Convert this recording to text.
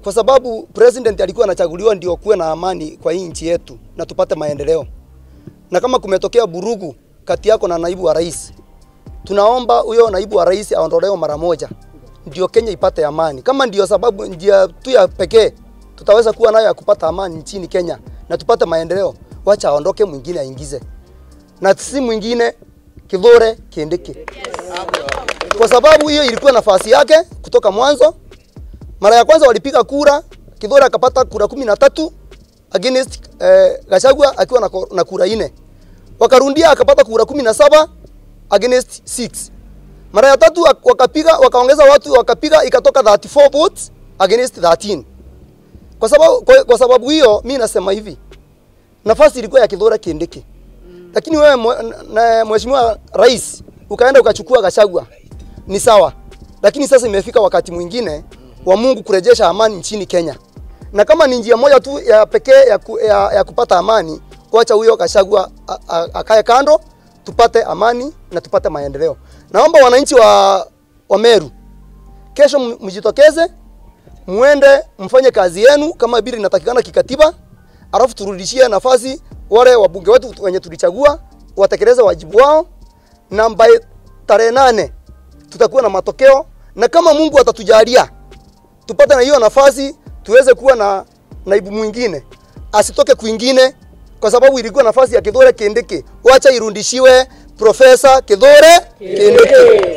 kwa sababu president alikuwa anachaguliwa ndio kuwe na amani kwa hii nchi yetu na tupate maendeleo. Na kama kumetokea burugu kati yako na naibu wa rais, tunaomba huyo naibu wa rais aondolewe mara moja, ndio Kenya ipate amani. Kama ndio sababu njia tu ya pekee tutaweza kuwa nayo ya kupata amani nchini Kenya na tupate maendeleo, wacha aondoke, mwingine aingize, na si mwingine Kithure Kindiki, kwa sababu hiyo ilikuwa nafasi yake kutoka mwanzo. Mara ya kwanza walipiga kura, Kithure akapata kura kumi na tatu against eh, Gachagua akiwa na, ko- na kura ine. Wakarundia akapata kura kumi na saba against 6. Mara ya tatu wak- wakapiga wakaongeza watu wakapiga ikatoka 34 votes against 13. Kwa sababu kwa, kwa sababu hiyo mimi nasema hivi. Nafasi ilikuwa ya Kithure Kindiki. Lakini wewe mwe- na mheshimiwa rais ukaenda ukachukua Gachagua. Ni sawa. Lakini sasa imefika wakati mwingine wa Mungu kurejesha amani nchini Kenya. Na kama ni njia moja tu ya pekee ya, ku, ya, ya kupata amani, kuacha huyo Gachagua a- a- akae kando, tupate amani na tupate maendeleo. Naomba wananchi wa, wa Meru kesho m- mjitokeze, muende mfanye kazi yenu kama vile inatakikana kikatiba, alafu turudishie nafasi wale wabunge wetu wenye tulichagua watekeleze wajibu wao, na by tarehe nane tutakuwa na matokeo, na kama Mungu atatujalia tupate na hiyo nafasi tuweze kuwa na naibu mwingine asitoke kwingine, kwa sababu ilikuwa nafasi ya Kithure Kindiki. Wacha irudishiwe Profesa Kithure Kindiki.